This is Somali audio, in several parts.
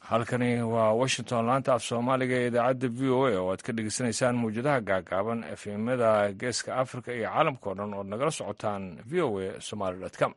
halkani waa washington laanta af soomaaliga ee idaacadda v o a oo aad ka dhegeysanaysaan mawjadaha gaagaaban efemada geeska africa iyo caalamka o dhan ood nagala socotaan v o a somaly com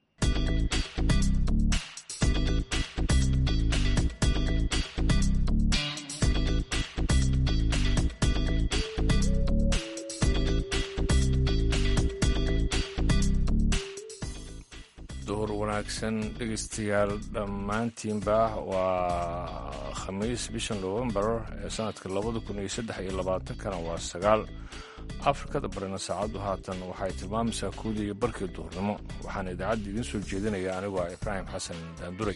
duhur wanaagsan dhegeystayaal dhammaantiinba waa khamiis bisha novembar ee sanadka labada kun iyo saddex iyo labaatankana waa sagaal afrikada barina saacaddu haatan waxay tilmaamaysaa kuudii iyo barkii duhurnimo waxaana idaacadda idiin soo jeedinaya anigu ah ibraahim xasan daanduray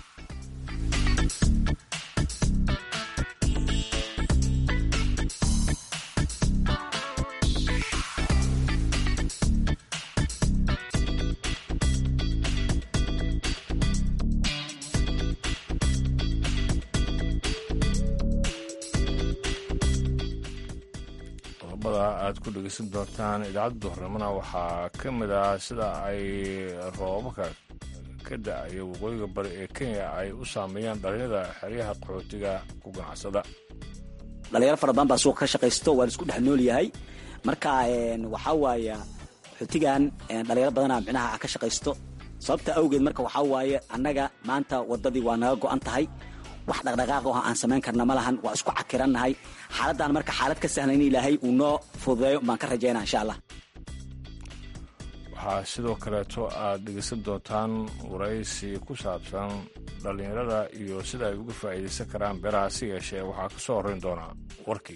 aad ku dhegeysan doontaan idaacadda duhurnimona waxaa ka mid ah sida ay roobabka ka da-aya waqooyiga bari ee kenya ay u saameeyaan dhalinyada xeryaha qaxootiga ku ganacsada dhalinyaro fara badan baa suuqa ka shaqaysto waa la isku dhex nool yahay marka waxaa waaya qaxootigan dhalinyaro badana micnaha ka shaqaysto sababta awgeed marka waxaa waaye annaga maanta wadadii waa naga go-an tahay wax dhaqdhaqaaq oo aan samayn karna ma lahan waa isku cakirannahay xaaladdan marka xaalad ka sahlan in ilaahay uu noo fududeeyo baan ka rajaynaa insha allah waxaa sidoo kaleeto aad dhegeysan doontaan waraysi ku saabsan dhallinyarada iyo sida ay uga faa'iidaysan karaan beeraha si yeeshee waxaa ka soo horrayn doonaa warkii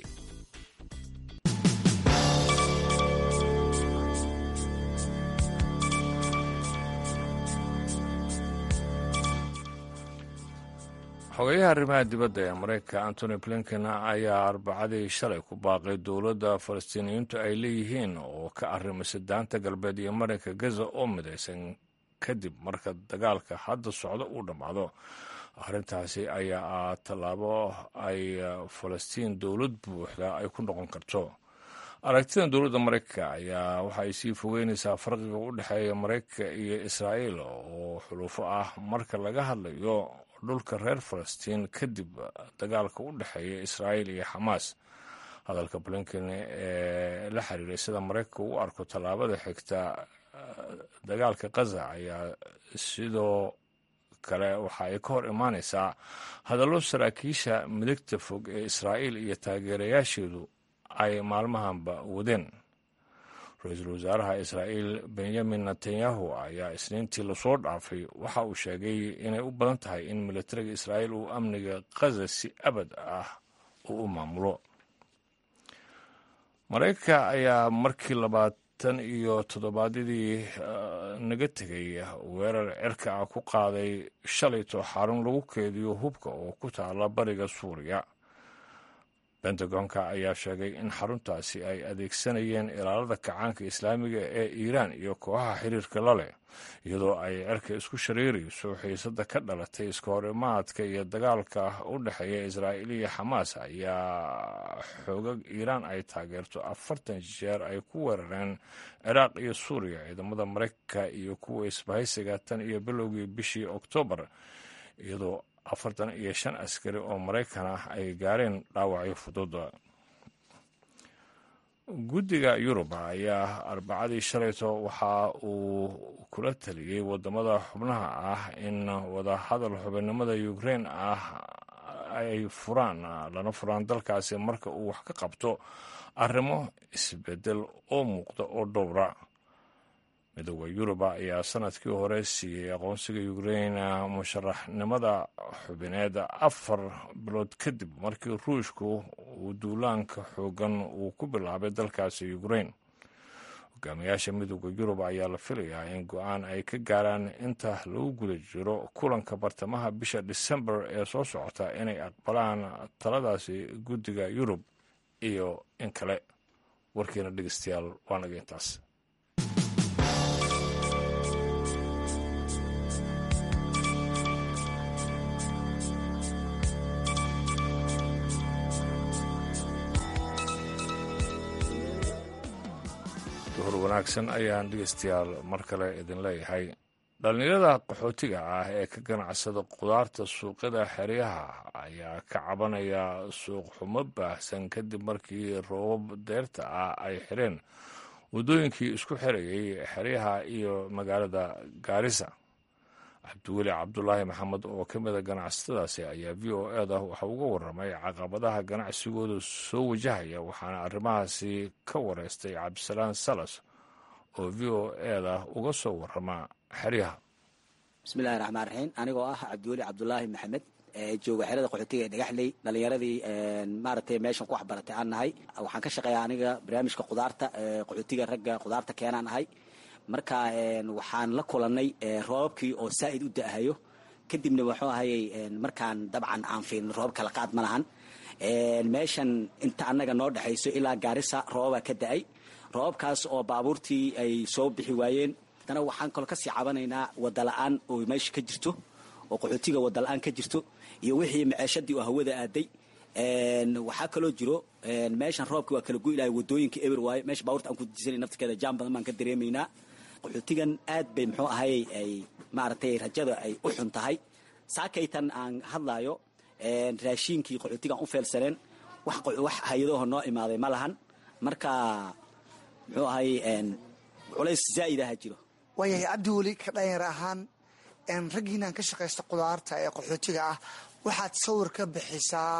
xogeyaha arrimaha dibadda ee maraykanka antony blinken ayaa arbacadii shalay ku baaqay dowladda falastiiniyiintu ay leeyihiin oo ka arrimaysa daanta galbeed iyo marinka gaza oo midaysan kadib marka dagaalka hadda socdo uu dhammaado arrintaasi ayaa ah tallaabo ay falastiin dowlad buuxda ay ku noqon karto aragtida dowladda maraykanka ayaa waxa ay sii fogeynaysaa farqiga u dhexeeya maraykanka iyo israa'iil oo xulufo ah marka laga hadlayo dhulka reer falastiin kadib dagaalka u dhexeeya israa'iil iyo xamaas hadalka blinken ee la xiriiray sida maraykanka u arko tallaabada xigta dagaalka kaza ayaa sidoo kale waxa ay ka hor imaanaysaa hadallo saraakiisha midigta fog ee israa'iil iyo taageerayaasheedu ay maalmahanba wadeen ra-iisul wasaaraha israa'iil benyamin netanyahu ayaa isniintii lasoo dhaafay waxa uu sheegay inay u badan tahay in militariga israa'iil uu amniga kaza si abad ah uu u maamulo maraykanka ayaa markii labaatan iyo toddobaadyadii naga tegay weerar cirka ah ku qaaday shalayto xarun lagu keediyo hubka oo ku taala bariga suuriya bentagonka ayaa sheegay in xaruntaasi ay adeegsanayeen ilaalada kacaanka islaamiga ee iiraan iyo kooxaha xiriirka la leh iyadoo ay cerka isku shareerayso xiisadda ka dhalatay iska hor imaadka iyo dagaalka u dhexeeya israa'iil iyo xamaas ayaa xoogag iiraan ay taageerto afartan jeer ay ku weerareen ciraaq iyo suuriya ciidamada maraykanka iyo kuwa isbahaysiga tan iyo bilowgii bishii oktoobar iyadoo afartan iyo shan askari oo maraykan ah ay gaareen dhaawacyo fududa guddiga yurub ayaa arbacadii shalayto waxa uu kula taliyey wadamada xubnaha ah in wadahadal xubinnimada ukrein ah ay furaan lana furaan dalkaasi marka uu wax ka qabto arrimo isbedel oo muuqda oo dhowra midooda yuruba ayaa sanadkii hore siiyey aqoonsiga ukrein musharaxnimada xubineed afar bilood kadib markii ruushku uu duulaanka xoogan uu ku bilaabay dalkaasi ukrein hogaamiyaasha midooda yurub ayaa la filayaa in go-aan ay ka gaaraan inta lagu guda jiro kulanka bartamaha bisha disembar ee soo socota inay aqbalaan taladaasi guddiga yurub iyo in kale warkiina dhegeystayaal waa naga intaas duhur wanaagsan ayaan dhegeystayaal mar kale idin leeyahay dhallinyarada qaxootiga ah ee ka ganacsada qudaarta suuqyada xeryaha ayaa ka cabanaya suuq xumo baahsan kadib markii roobab deerta ah ay xireen waddooyinkii isku xirayay xeryaha iyo magaalada gaarisa cabdiweli cabdulaahi maxamed oo ka mida ganacsatadaasi ayaa v o eda waxa uga waramay caqabadaha ganacsigooda soo wajahaya waxaana arrimahaasi ka wareystay cabdisalaan salas oo v o eda uga soo warama xeryaha bismillahi raxmaan raxiim anigoo ah cabdiweli cabdulaahi maxamed jooga xerada qaxootiga ee dhagaxley dhalinyaradii maaragtay meeshan ku waxbaratay aan nahay waxaan ka shaqeeyaa aniga barnaamijka qudaarta qaxootiga ragga qudaarta keenaan ahay marka waxaan la kulanay roobabkii oo saa'id u da'ahayo kadibna wuxuu ahayey markaan dabcan aan fiilin roobab kala qaad ma lahan meeshan inta annaga noo dhexayso ilaa gaarisa roobabaa ka da'ay roobabkaas oo baabuurtii ay soo bixi waayeen haddana waxaan kaloo kasii cabanaynaa wadala-aan oo meesha ka jirto oo qaxootiga wadala-aan ka jirto iyo wixii maceeshadii oo hawada aaday waxaa kaloo jiro meeshan roobkii waa kala goylahay wadooyinka eber waaye meesha baabuurta aan ku disanay naftirkeeda jaam badan baan ka dareemaynaa qaxootigan aad bay muxuu ahayey ay maaragtay rajada ay u xun tahay saakaytan aan hadlaayo raashiinkii qaxootigaan u feelsaneen wax hay-adaho noo imaaday ma lahan marka muxuu ahayey culays zaa'id aha jiro waayahay cabdi weli ka dhalinyar ahaan raggiinaan ka shaqaysta qudaarta ee qaxootiga ah waxaad sawir ka bixisaa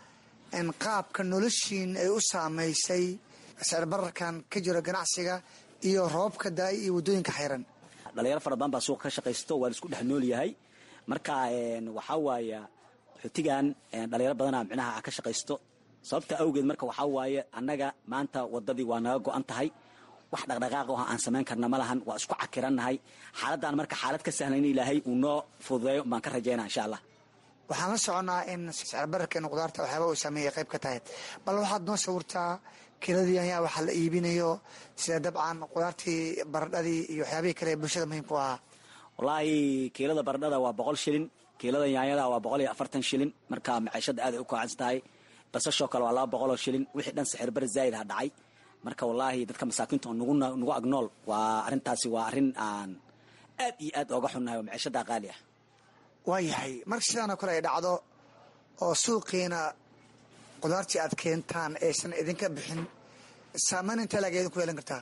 qaabka noloshiin ay u saamaysay sicirbararkan ka jiro ganacsiga iyo roobka daay iyo waddooyinka xayran dhalinyaro fara badan baa suuqa ka shaqaysto waa la isku dhex nool yahay marka waxaa waaya qaxootigan dhalinyaro badanaa micnaha ka shaqaysto sababta awgeed marka waxaa waaye annaga maanta waddadii waa naga go-an tahay wax dhaqdhaqaaq oo aan samayn karna ma lahan waa isku cakirannahay xaaladdan marka xaalad ka sahlan in ilaahay uu noo fududeeyo baan ka rajaynaa insha allah waxaan la soconnaa in sicirbararkeena qudaarta waxyaaba uu sameeyay qayb ka tahay bal waxaad noo sawirtaa kiladii ayaa waxaa la iibinayo sida dabcan qudaartii baradhadii iyo waxyaabihii kale ee bulshada muhiimka u ahaa wallaahi kiilada baradhada waa boqol shilin kiilada yaanyada waa boqol iyo afartan shilin marka maciishada aad ay u kacsan tahay basashoo kale waa laba boqoloo shilin wixii dhan sixirbar zaa'id ha dhacay marka wallaahi dadka masaakiinta oo nagu agnool waa arrintaasi waa arrin aan aad iyo aad ooga xunnahay oo maciishada qaali ah waayahay marka sidaanoo kale ay dhacdo oo suuqiina qudaartii aad keentaan aysan idinka bixin saamayn intee laga idinku yeelan kartaa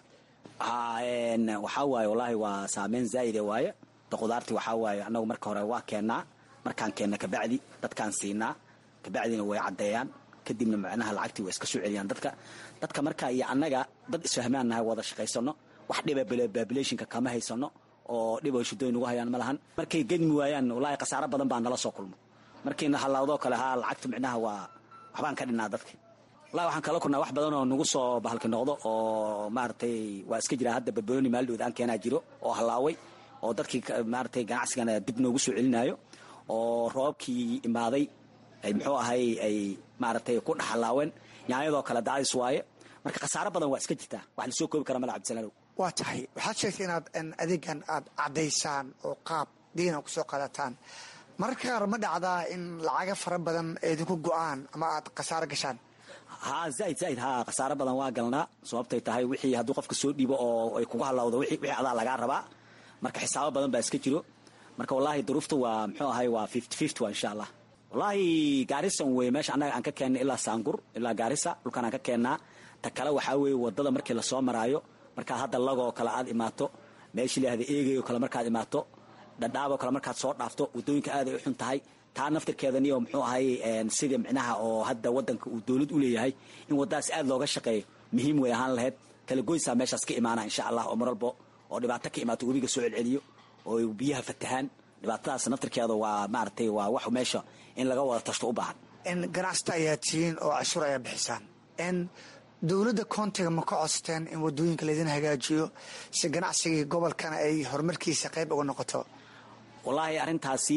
waxaa waaye wallaahi waa saameyn zaa'ide waaye da qudaartii waxaa waaye annagu marka hore waa keennaa markaan keenna kabacdi dadkaan siinaa kabacdina way caddeeyaan kadibna macnaha lacagtii way iska soo celiyaan dadka dadka marka iyo annaga dad isfahmaan nahay wada shaqaysano wax dhiba babilationka kama haysano oo dhib oo shidooyin ugu hayaan ma lahan markay gedmi waayaan wallaahi khasaaro badan baa nala soo kulmo markiina halaawdoo kale haa lacagta micnaha waa waxbaan ka dhinnaa dadka wallahi waxaan kala kulnaa wax badan oo nagu soo bahalki noqdo oo maaragtay waa iska jiraa hadda barbarooni maalidhood aan keenaa jiro oo halaaway oo dadkii maaragtay ganacsigana dib noogu soo celinaayo oo roobkii imaaday ay muxuu ahay ay maaragtay ku dhexalaaween yaanyadoo kale daadis waaye marka khasaaro badan waa iska jirtaa wax lasoo koobi kara mala cabdisalaanow waa tahay waxaad sheegtay inaad adeegan aad caddaysaan oo qaab diina kusoo qaadataan mararka qaar ma dhacdaa in lacaga fara badan idinku go-aan ama aad khasaaro gashaan haa zaaid zaaid haa khasaaro badan waa galnaa sababtay tahay wixii hadduu qofka soo dhiibo oo ay kugu halawdo wixii adaa lagaa rabaa marka xisaabo badan baa iska jiro marka wallaahi duruufta waa muxuu ahay waa fifty fifty waa insha allah wallaahi gaarisan wey meesha annaga aan ka keennay ilaa saangur ilaa gaarisa dhulkaan aan ka keennaa ta kale waxaa weeye waddada markii lasoo maraayo markaad hadda lagoo kale aad imaato meeshii laahda eegayoo kale markaad imaato dhadhaaboo kale markaad soo dhaafto waddooyinka aad ay u xun tahay taa naftirkeedaniyo muxuu ahay sidii micnaha oo hadda waddanka uu dowlad u leeyahay in waddadaas aad looga shaqeeyo muhiim way ahaan lahayd kala goysaa meeshaas ka imaana insha allah oo marwalbo oo dhibaato ka imaato webiga soo celceliyo oo biyaha fatahaan dhibaatadaas naftirkeeda waa maaragtay waa wax meesha in laga wada tashto u baahan ganacsata ayaa tihiin oo cashuur ayaa bixisaan dowladda koontiga ma ka codsateen in waddooyinka laydin hagaajiyo si ganacsigii gobolkana ay horumarkiisa qayb uga noqoto wallaahi arrintaasi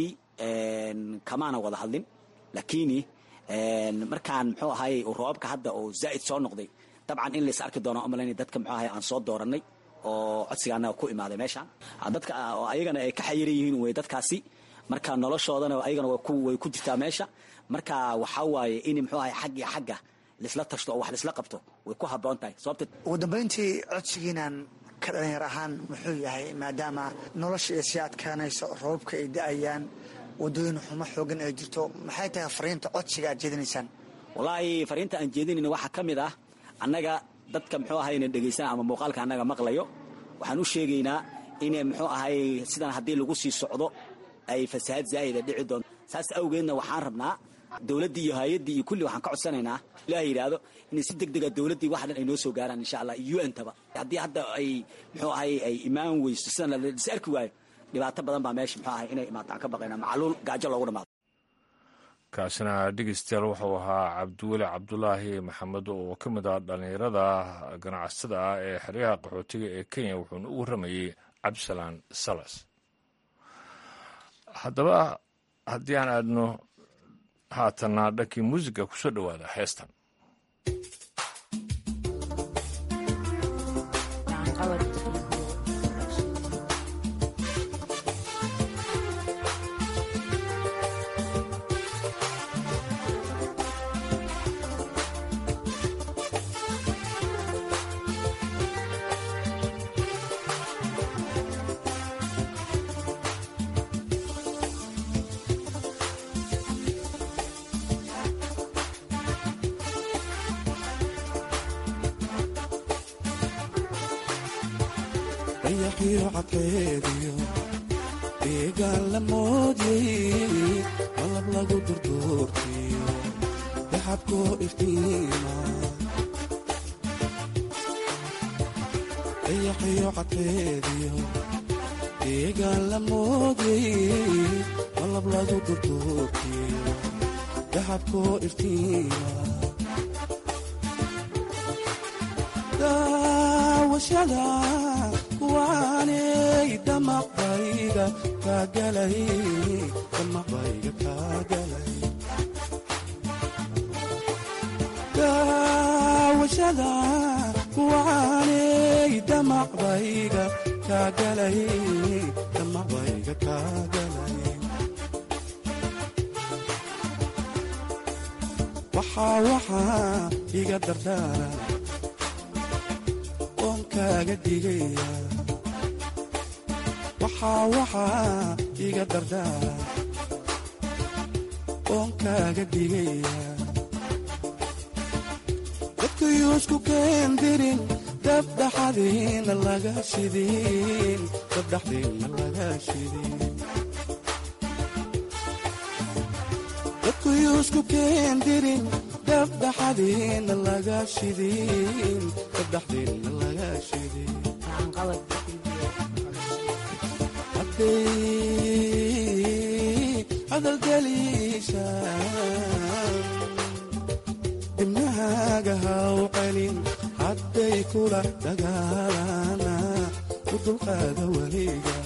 kamaana wada hadlin laakiini markaan muxuu ahay roobabka hadda oo zaa'id soo noqday dabcan in lays arki doona umalayn dadka muxuu ahay aan soo dooranay oo codsigaana ku imaaday meeshaan dadka ayagana ay ka xayiran yihiin wey dadkaasi marka noloshoodana ayagana way ku jirtaa meesha marka waxaa waaye in muxuu ahay xag iyo xagga laisla tashto oo wax laisla qabto way ku habboon tahay sababta ugu dambayntii codsigiinan ka dhalinyar ahaan muxuu yahay maadaama nolosha ay sii adkaanayso roobabka ay da-ayaan wadooyin xumo xoogan ay jirto maxay tahay fariinta codsiga aad jeedinaysaan wallaahi fariinta aan jeedinayna waxaa ka mid ah annaga dadka muxuu ahay ina dhegaysana ama muuqaalka annaga maqlayo waxaan u sheegaynaa inay muxuu ahay sidan haddii lagu sii socdo ay fasahaad zaa'ida dhici doonto saas awgeedna waxaan rabnaa dowladdii iyo hay-addii iyo kulli waxaan ka codsanaynaa ilaah yidhaahdo inay si deg dega dowladdii wax dhan ay noo soo gaaraan insha allah iyo un-taba haddii hadda ay muxuu ahay ay imaan weyso sidan lis arki waayo dhibaato badan baa meesha muxuu ahay inay imaato aan ka baqayna macluul gaajo loogu dhamaado kaasina dhegeystayaal wuxuu ahaa cabdiweli cabdulaahi maxamed oo ka mid ah dhallinyarada ganacsatada ah ee xeryaha qaxootiga ee kenya wuxuuna u warramayey cabdisalaan salas haddaba haddii aan aadno haatanna dhankii muusiga kusoo dhowaada heestan dayaxiyo cadkeediyo deegaan la moodyey malab lagu durduurtiyo daxabkoo iftiima dayaxiyo cadkeediyo deegaan la moodyey malab lagu durduurtiyo daxabkoo iftiima daawashada kuwaanay damaqbayga kaagalay damaqbayga kaagalay daawashada kuwaanay damaqbayga kaagalay damaqbayga kaagalay waxaa waxaa iga dardaara oon kaaga digaya waxaa waxaa iga dardaara oon kaaga digaya dadkayuusku keendirin dabdhaxadiina laga shidin dabdhaxdiina laga shidin dadkayuusku keendirin dabdhaxadiina laga shidin dabdhaxdiina laga shidin hadday hadalgeliishaan dibnahaaga haw celin hadday kula dagaalana u dulqaada weliga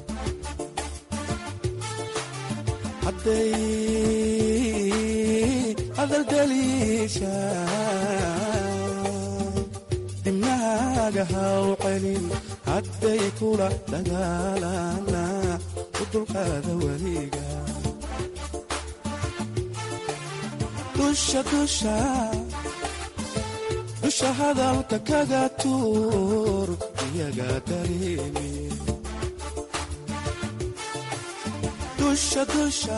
hadday hadalgeliishaan dibnahaaga haw celin hadday kula dagaalana u dulqaada weliga dusha dusha dusha hadalka kaga tuur iyaga dareemi dusha dusha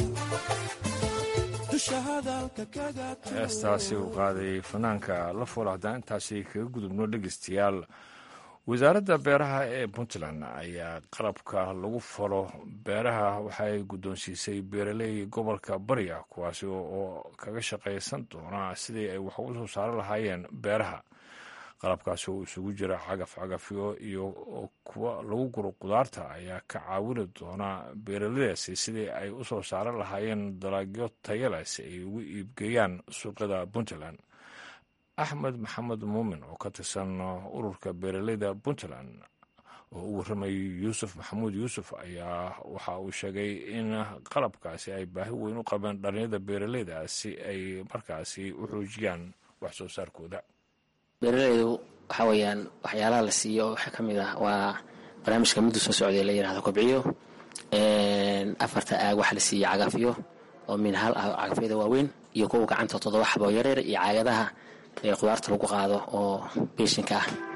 dusha hadalka kaga tuur heestaasi uu qaaday fanaanka la fool haddaan intaasi kaga gudubno dhegeystayaal wasaaradda beeraha ee puntland ayaa qalabka lagu falo beeraha waxay guddoonsiisay beeraley gobolka barya kuwaasi oo kaga shaqaysan doona sidii ay wax uga soo saari lahaayeen beeraha qalabkaasi oo isugu jira cagaf cagafyo iyo kuwa lagu guro qudaarta ayaa ka caawini doona beeraleydaasi sidii ay u soo saari lahaayeen dalagyo tayale si ay ugu iibgeeyaan suuqyada puntland axmed maxamed muumin oo ka tirsan ururka beeraleyda puntland oo u warramayay yuusuf maxamuud yuusuf ayaa waxa uu sheegay in qalabkaasi ay baahi weyn u qabeen dhalinyada beeraleyda si ay markaasi u xoojiyaan wax soo saarkooda beeraleydu waxaa weeyaan waxyaalaha la siiyo waxaa ka mid ah waa barnaamijka muddu soo socday la yidhahdo kobciyo afarta aag waxaa la siiya cagafyo oo min hal ah cagafyada waaweyn iyo kuwa gacanta toddoba xaboo yareer iyo caagadaha ee qudaarta lagu qaado oo beeshinka ah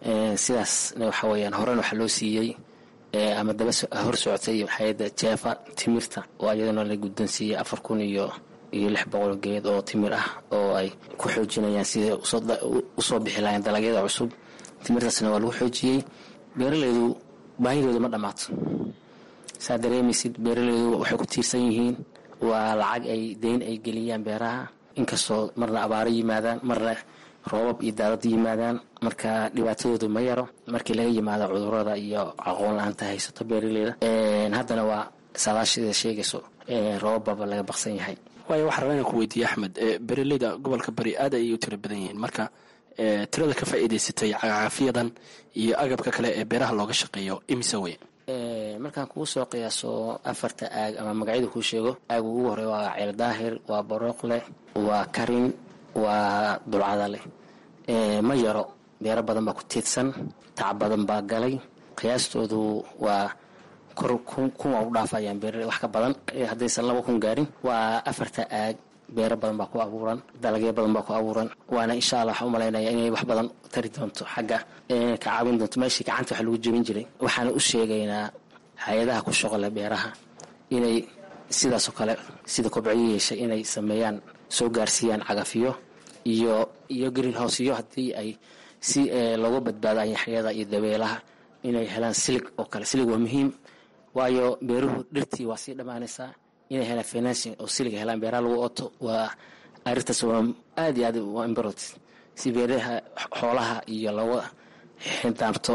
sidaasna waxa weyaan horena waxaa loo siiyey ama daba hor socotay hay-adda jeefa timirta oo ayadana la guddoonsiiyey afar kun iyo iyo lix boqol geed oo timir ah oo ay ku xoojinayaan siday usoo bixi lahayn dalagyada cusub timirtaasna waa lagu xoojiyey beeralaydu baahidooda ma dhammaato saa dareemaysid beeralaydu waxay ku tiirsan yihiin waa lacag ay deyn ay geliyaan beeraha inkastoo marna abaaro yimaadaan marna roobab iyo daadad yimaadaan marka dhibaatadoodu ma yaro markii laga yimaado cudurada iyo aqoon la-aanta haysato beeraleyda haddana waa saadaashida sheegayso roobababa laga baqsan yahay waayo waxaa rabaa inaan ku weydiiye axmed beeraleyda gobolka bari aad ayay u tiro badan yihiin marka tirada ka faa'iidaysatay cagacaafiyadan iyo agabka kale ee beeraha looga shaqeeyo imise wey markaan kugu soo qiyaaso afarta aag ama magacyada kuu sheego aag ugu horey waa ceel daahir waa barooqle waa karin waa dulcada leh ma yaro beero badan baa ku tiidsan tac badan baa galay qiyaastoodu waa kor kun waa u dhaafayaan beerale wax ka badan haddaysan laba kun gaarin waa afarta aag beero badan baa ku abuuran dalagyo badan baa ku abuuran waana insha allah waxaan u malaynaya inay wax badan tari doonto xagga ka caawin doonto meeshii gacanta wax lagu jebin jiray waxaana u sheegaynaa hay-adaha ku shaqole beeraha inay sidaasoo kale sida kobciyo yeeshay inay sameeyaan soo gaarsiiyaan cagafiyo iyo iyo green housyo haddii ay si looga badbaado anyaxyada iyo dabeelaha inay helaan silig oo kale silig waa muhiim waayo beeruhu dhirtii waa sii dhammaanaysaa inay helaan financing oo siliga helaan beeraha lagu oto waa arintaas waa aad iyo aad waa imbarot si beeraha xoolaha iyo looga xidaabto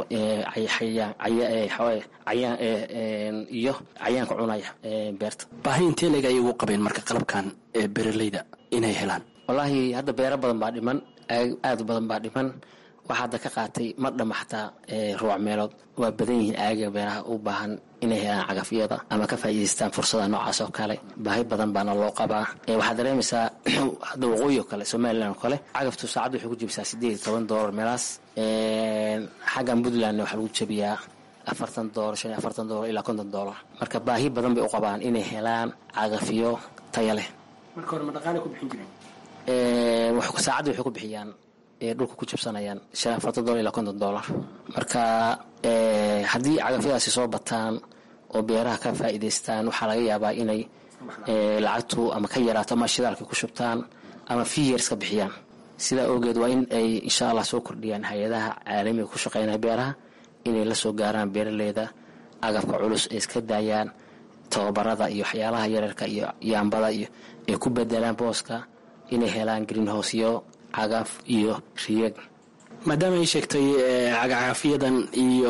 iyo cayaanka cunaya beerta baahi intee leeg ayay ugu qabeen marka qalabkan ee beeraleyda inay helaan wallaahi hadda beero badan baa dhiman aad badan baa dhiman waxaa hadda ka qaatay ma dhama xataa ruuc meelood waa badan yihiin aaga beeraha u baahan inay helaan cagafyada ama ka faa'iidaystaan fursada noocaas oo kale baahi badan baana loo qabaa waxaad dareemaysaa hadda waqooyi oo kale somalilan oo kale cagaftu saacadda waxay ku jebisaa siddeed iyo toban doolar meelaas xaggan puntlandna waxaa lagu jebiyaa afartan doolar shan iyo afartan doolar ilaa konton doolar marka baahi badan bay u qabaan inay helaan cagafyo taya leh marka hore ma dhaqaale ku bixin jireen saacadda waxay ku bixiyaan dhulka ku jabsanayaan shan afartan dolar ilaa konton dollar marka haddii cagafyadaasi soo bataan oo beeraha ka faa'iidaystaan waxaa laga yaabaa inay lacagtu ama ka yaraato ama shidaalka ku shubtaan ama fiyers ka bixiyaan sidaa awgeed waa in ay insha allah soo kordhiyaan hay-adaha caalamiga ku shaqeynaya beeraha inay la soo gaaraan beeraleyda agabka culus ay iska daayaan tababarada iyo waxyaalaha yareerka iyo yaambada iyo ay ku bedelaan booska inay helaan greenhouseyo cagaf iyo riyag maadaama ay sheegtay cagacaafiyadan iyo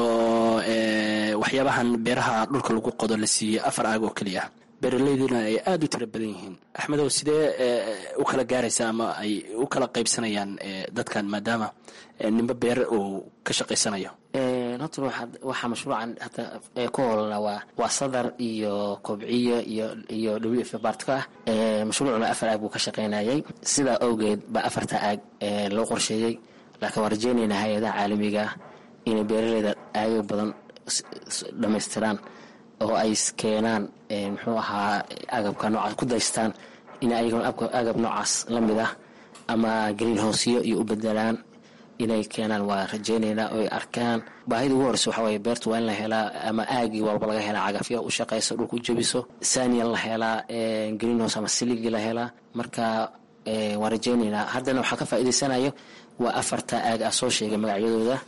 waxyaabahan beeraha dhulka lagu qodo la siiyey afar aag oo keliya ah beeraleyduna ay aada u tiro badan yihiin axmedow sidee u kala gaaraysa ama ay u kala qaybsanayaan dadkan maadaama nimbe beer uu ka shaqaysanayo horta waxaa mashruucan hata ku holna waa waa sadar iyo kobciyo iyo iyo w f bartka ah mashruucuna afar aag buu ka shaqaynayay sidaa awgeed baa afarta aag loo qorsheeyey laakiin waan rajeynaynaa hay-adaha caalamiga inay beeraleyda aagag badan dhammaystiraan oo ay keenaan muxuu ahaa agabka noocaas ku daystaan in ayaguna agab noocaas la mid ah ama greenhouseyo iyo u bedelaan inay keenaan waa rajeynaynaa oo ay arkaan baahida ugu horeysa waxaa waye beerta waa in la helaa ama aagii walba laga helaa cagafyo u shaqayso dhulka u jebiso sanian la helaa greenhouse ama siligi la helaa marka waan rajeynaynaa haddana waxaa ka faa'iidaysanayo waa afarta aag ah soo sheegay magacyadooda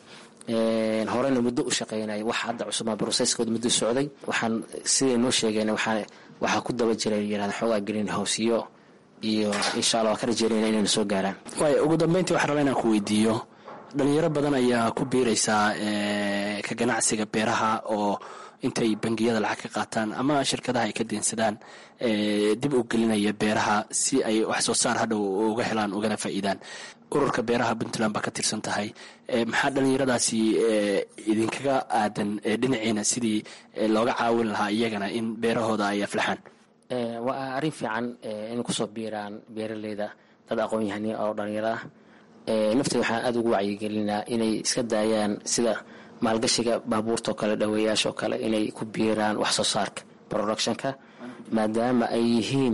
horena muddo u shaqeynaya wax hadda cusubaa broceskooda muddo socday waxaan siday noo sheegeen waxaa ku daba jiray yirahda xoogaa greenhouseyo iyo insha allah waan ka rajeynayna inayna soo gaaraan waay ugu dambeyntii waxaan rabaa inaan ku weydiiyo dhalinyaro badan ayaa ku biiraysaa ka ganacsiga beeraha oo intay bangiyada lacag ka qaataan ama shirkadaha ay ka deensadaan dib u gelinaya beeraha si ay wax soo saar hadhow uga helaan ugana faa'iidaan ururka beeraha puntland baa ka tirsan tahay maxaa dhalinyaradaasi idinkaga aadan dhinaciina sidii looga caawin lahaa iyagana in beerahooda ay aflaxaan waa arrin fiican inay kusoo biiraan beeraleyda dad aqoon-yahani oo dhalinyaro ah nafteeda waxaan aada ugu wacyigelinaa inay iska daayaan sida maalgashiga baabuurta oo kale dhaweeyaasha oo kale inay ku biiraan wax soo saarka productionka maadaama ay yihiin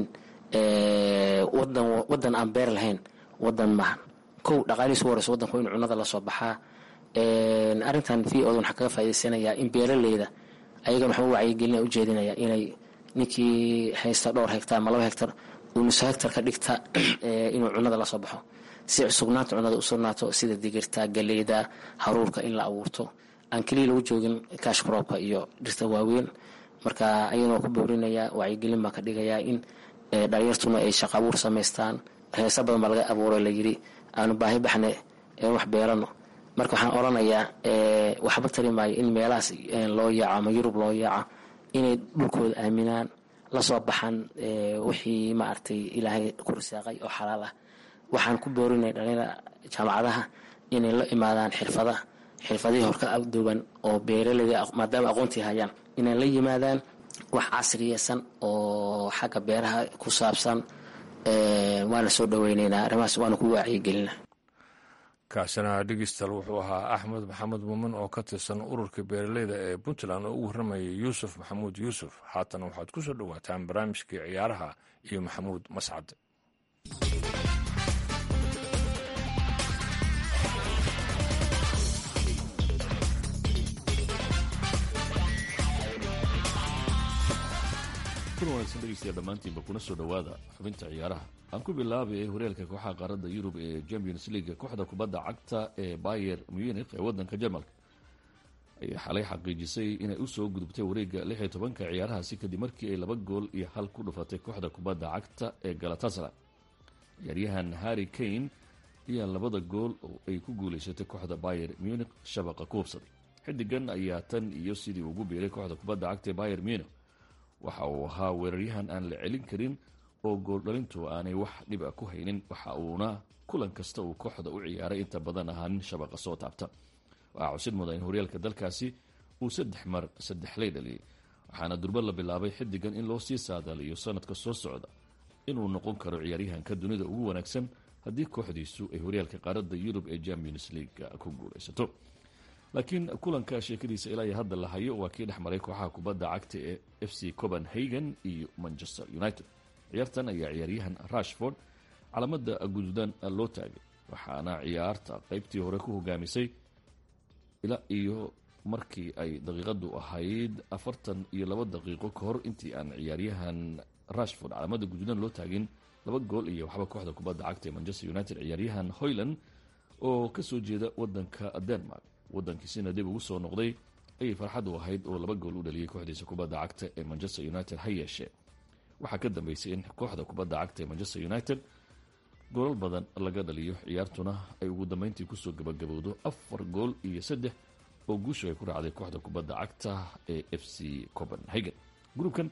wadan wadan aan beer lahayn wadan maahan kow dhaqaalihiis u horeysa wadanku in cunada lasoo baxaa arrintan v odan waxaa kaga faa'idaysanayaa in beeraleyda ayagan waxaa u wacyigelina ujeedinaya inay ninkii haysta dhowr hektar ama laba hektar uu nus hektar ka dhigta inuu cunada lasoo baxo si sugnaanta cunada u sugnaato sida digirta galeyda haruurka in la abuurto aan keliya lagu joogin kaashkaroobka iyo dhirta waaweyn marka ayadoo ku boorinaya wacyigelin baa ka dhigayaa in dhalinyartuna ay shaqo abuur samaystaan heesa badan baa laga abuuro layiri aanu baahi baxne wax beerano marka waxaan oranayaa waxba tari maayo in meelahaas loo yaaco ama yurub loo yaaco inay dhulkooda aaminaan lasoo baxaan wixii maaragtay ilaahay ku risaaqay oo xalaal ah waxaan ku boorinaya dhalinyara jaamacadaha inay la imaadaan xirfada xirfadihii horka duwan oo beeraleyda maadaama aqoontii hayaan inay la yimaadaan wax casriyeysan oo xagga beeraha ku saabsan waana soo dhaweyneynaa arrimahaas waana ku wacyigelina kaasina dhegeystayaal wuxuu ahaa axmed maxamed muumin oo ka tirsan ururka beeraleyda ee puntland oo ugu warramayay yuusuf maxamuud yuusuf haatana waxaad ku soo dhowaataan barnaamijkii ciyaaraha iyo maxamuud mascad kun wanaagsan dhegeystayaal dhammaantiinba kuna soo dhowaada xubinta ciyaaraha aan ku bilaabay horyaalka kooxaha qaaradda yurub ee champions league kooxda kubadda cagta ee bayer munich ee waddanka jarmalka ayaa xalay xaqiijisay inay u soo gudubtay wareegga lix iyo tobanka ciyaarahaasi kadib markii ay laba gool iyo hal ku dhufatay kooxda kubadda cagta ee galatasara ciyaaryahan harry kane ayaa labada gool oo ay ku guulaysatay kooxda bayer munich shabaqa ku hubsaday xidigan ayaa tan iyo sidii ugu biiray kooxda kubadda cagta ee bayer munich waxa uu ahaa weeraryahan aan la celin karin oo gooldhalintu aanay wax dhiba ku haynin waxa uuna kulan kasta uu kooxda u ciyaaray inta badan ahaa nin shabaqa soo taabta waxaa cusid muda in horyaalka dalkaasi uu saddex mar saddexley dhaliyay waxaana durba la bilaabay xidigan in loo sii saadaaliyo sanadka soo socda inuu noqon karo ciyaaryahanka dunida ugu wanaagsan haddii kooxdiisu ay horyaalka qaaradda yurub ee champions league ku guulaysato laakiin kulanka sheekadiisa ilaa iyo hadda la hayo waa kii dhex maray kooxaha kubadda cagta ee f c copenhagen iyo manchester united ciyaartan ayaa ciyaaryahan rashford calaamada guduudan loo taagay waxaana ciyaarta qeybtii hore ku hogaamisay ilaa iyo markii ay daqiiqadu ahayd afartan iyo laba daqiiqo ka hor intii aan ciyaaryahan rashford calaamada guduudan loo taagin laba gool iyo waxba kooxda kubadda cagta ee manchester united ciyaaryahan hoyland oo kasoo jeeda wadanka denmark wadankiisina dib ugu soo noqday ayay farxad u ahayd oo laba gool u dhaliyay kooxdiisa kubadda cagta ee manchester united ha yeeshee waxaa ka dambeysay in kooxda kubadda cagta ee manchester united goolal badan laga dhaliyo ciyaartuna ay ugu dambeyntii kusoo gabagabowdo afar gool iyo saddex oo guushu ay ku raacday kooxda kubadda cagta ee f c copenhagen gruubkan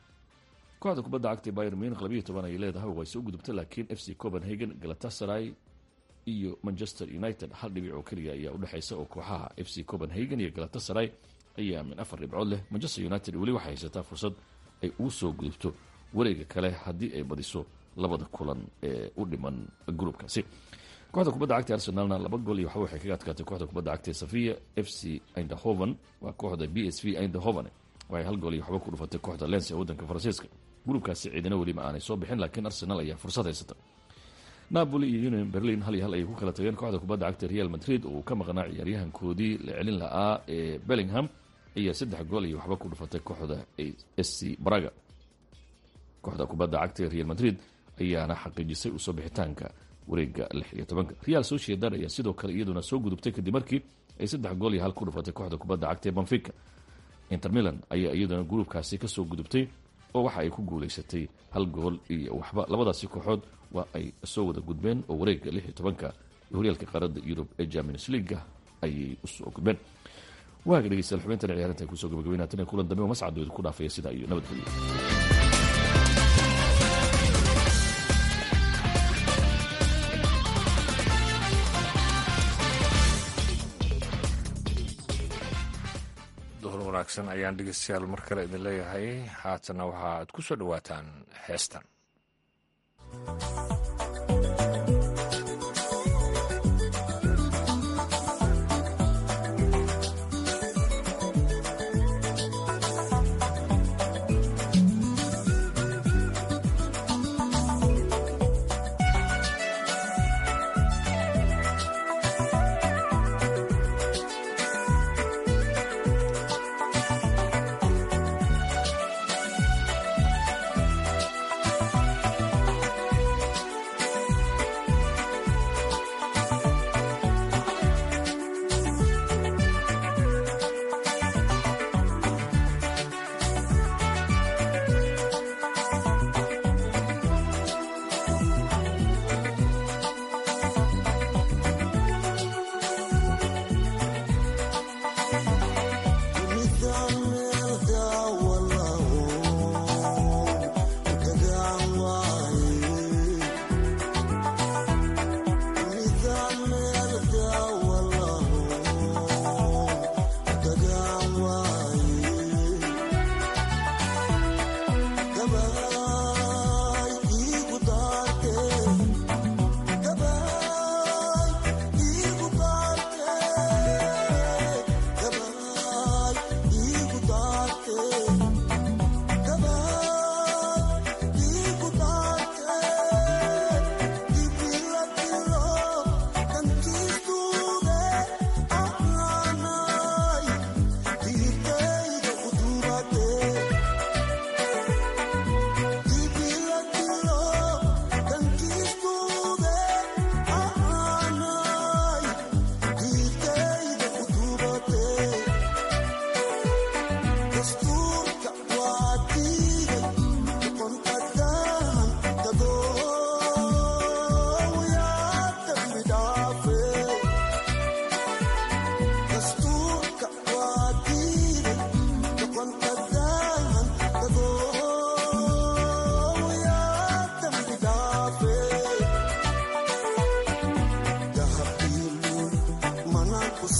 kooxda kubadda cagta ee bayer munich labayo toban ayay leedahay way soo gudubta laakiin f c copenhagen galatasaray iyo manchester united hal dhibic oo keliya ayaa udhexaysa oo kooxaha f c copenhagen iyo galatasaray ayaa min afar dhibcood leh manchester united weli waxay haysataa fursad ay ugu soo gudubto wareega kale haddii ay badiso labada kulan ee u dhiman gruubkaasi kooxda kubadda cagta arsenalna laba gool iyo waxba waxay kaga adkaatay kooxda kubadda cagta safia f c indahoven waa kooxda b s v indahoven waxay hal gool iyo waxba ku dhufatay kooxda lens ee waddanka faransiiska gruubkaasi ciidina weliba aanay soo bixin laakiin arsenal ayaa fursad haysata napoli iyo union berlin hal iyo hal ayay ku kala tageen kooxda kubadda cagta real madrid oo uu ka maqnaa ciyaaryahankoodii la celin la'aa ee bellingham ayaa saddex gool iyo waxba ku dhufatay kooxda s c braga kooxda kubadda cagta ee real madrid ayaana xaqiijisay usoo bixitaanka wareega lix iyo tobanka real sociedad ayaa sidoo kale iyaduna soo gudubtay kadib markii ay saddex gool iyo hal ku dhufatay kooxda kubadda cagta ee banfica inter milan ayaa iyaduna gruubkaasi kasoo gudubtay oo waxa ay ku guulaysatay hal gool iyo waxba labadaasi kooxood waa ay soo wada gudbeen oo wareega lix iyo tobanka horyaalka qaaradda yurub ee champions leaga ayay usoo gudbeen waaga dhegeystayaal xubintan ciyaarinta ay kusoo gabagabeynaa kulan dambe oo mascad ku dhaafaya sidaa iyo nabadgelyo duhur wanaagsan ayaan dhegeystayaal mar kale idin leeyahay haatana waxaaad ku soo dhowaataan heestan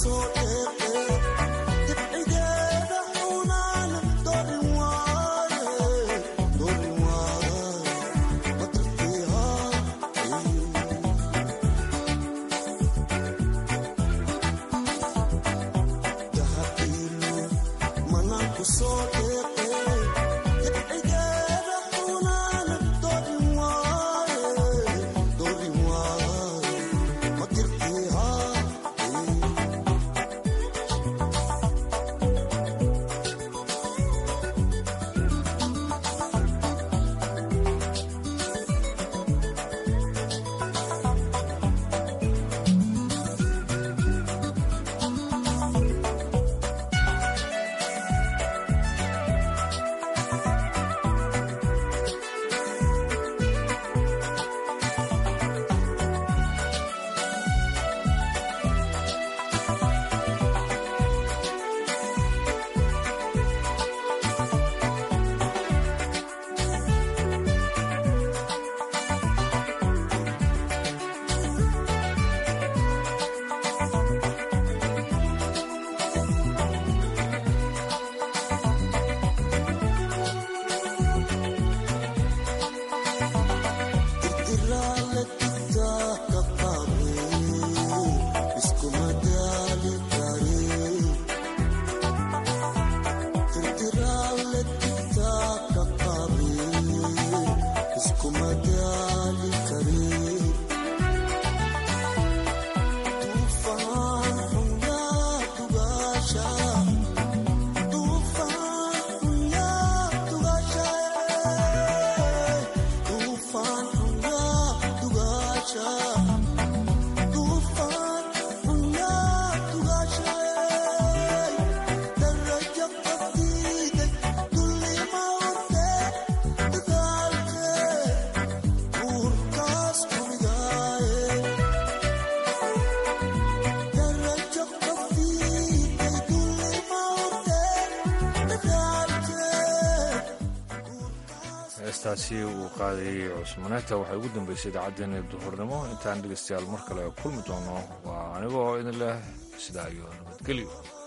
heestaasi uu qaadayey cusmaneeta waxay ugu dambeysay idaacaddeenii duhurnimo intaan dhegeystayaal mar kale kulmi doono waa anigoo idin leh sidaa iyo nabadgelyo